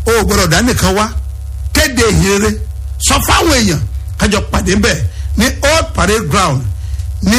o ò gbọdọ̀ dá nìkan wá kéde ìhìnrere sọ fáwọn èèyàn kájọ pàdé bẹ́ẹ̀ ní old parade ground ní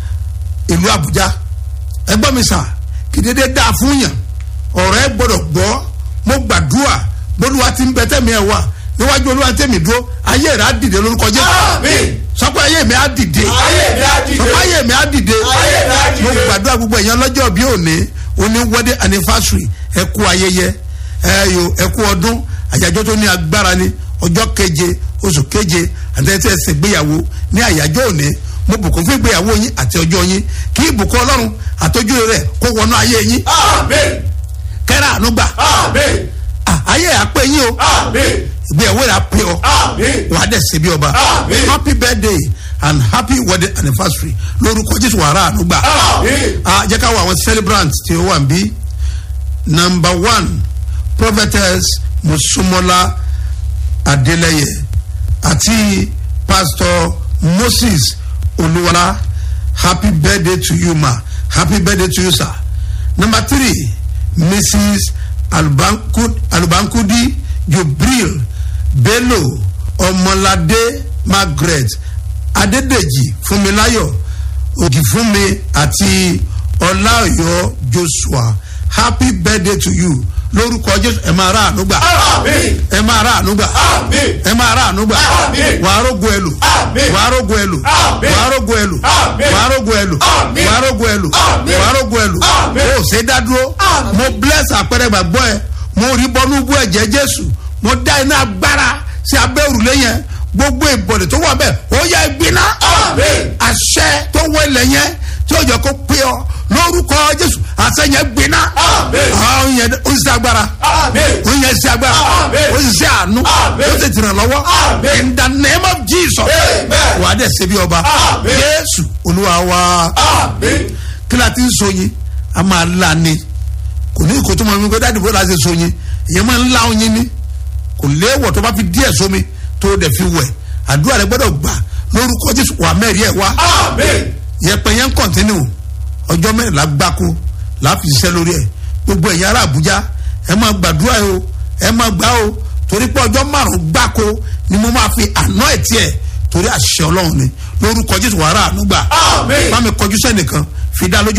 ìlú àbújá ẹgbọ́n mi sà kìdédé dáa fún yàn ọ̀rọ̀ ẹ gbọ́dọ̀ gbọ́ mo gbàdúrà bólúwa ti ń bẹ tẹ́mi ẹ̀ wà níwájú olúwa tẹ́mi dúró ayé rẹ̀ á dìde lórúkọ jẹ́ Àmín. sọ pé ayé mi á dìde Ayé mi á dìde. sọ pé ayé mi á dìde Ayé mi á dìde. mo gbàdúrà gbogbo èèyàn lọ́jọ́ bí òní òní wedding anniversary ẹ kú ayẹyẹ ẹ yo ẹ kú ọdún àyájọ́ tó ní agbára ni ọjọ́ keje oṣù keje àtẹ̀tẹ̀ ẹsẹ̀ gbéyàwó ní àyájọ́ òní mo bùkún fún ìgbéyàwó yín àti ọjọ́ yín kí ìbùkún ọlọ́run àtọ́jú rẹ̀ kó wọnú ayé yín Àmín. kẹ́rẹ́ ànúgbà Àmín. Ah, ayé àpé yín o Àmín. ìgbéyàwó rẹ̀ àpé ọ Àmín. wàá dẹ̀ ṣe bí ọba Àmín. happy birthday and happy wedding anniversary lórúkọ jésù wàrà ànúgbà Àmín. ah jẹ́ ká wọ àwọn celebrants tí ó wà ń bí number one prophetess musumola adeleye àti pastor moses olúwalá happy birthday to you ma happy birthday to you sir number three mrs alubankudi alubankudi jubril bello ọmọládé margaret adédèjì fúnmiláyọ̀ ògìfúnmi àti ọláọyọ joshua happy birthday to you lórúkọ jésù ẹ máa rà ànúgbà Àmín. ẹ máa rà ànúgbà Àmín. ẹ máa rà ànúgbà Àmín. wàá rógo ẹlò Àmín. wàá rógo ẹlò Àmín. wàá rógo ẹlò Àmín. wàá rógo ẹlò Àmín. wàá rógo ẹlò Àmín. wàá rógo ẹlò Àmín. o ṣe dá dúró Àmín. mo bless àpẹẹrẹ gbàgbọ́ ẹ mo rí bọ́nú bú ẹ̀jẹ̀ jésù mo dá iná agbára sí abẹ́ òrùlé yẹn gbogbo ìbọ̀dẹ̀ tó wà bẹ́ẹ̀ ó yẹ gbiná Àmín. àṣẹ tó wọlé yẹn tí ó jẹ kó pé ọ lórúkọ jésù àṣẹ yẹn gbiná Àmín. àwọn yẹn ó sì agbára Àmín. ó yẹn sí agbára Àmín. ó sì sí àánú Àmín. ó sì tìràn lọ́wọ́ Àmín. in the name of jesus Amen. wà á dẹ̀ ṣe bí ọba Àmín. jésù olúwa wa Àmín. kí la ti ń so yin a máa la ni kò ní ìkó tó máa ń gbé dáàdì bó la ṣe so yin èyàn máa ń la oyin ni kò léèwọ̀ tó bá fi díẹ̀ sómi tó dẹ̀ fi wẹ̀ àdúrà rẹ gbọ́dọ̀ gbà lórúkọ jésù wà mẹ́rin ẹ̀ wá Àmín. yẹpẹ yẹn ń kọ̀ntínú ọjọ́ mẹ́rìnlá gbáko láàfin ṣiṣẹ́ lórí ẹ̀ gbogbo ẹ̀yin ará àbújá ẹ máa gbàdúrà o ẹ máa gbà o torí pé ọjọ́ márùn-ún gbáko ni mo máa fi àná ẹ̀ tiẹ̀ torí àṣẹ ọlọ́run ni lórúkọ jésù wàrà ànúgbà Àmín. bá mi kọjú sẹ́nìkan fi dá lójú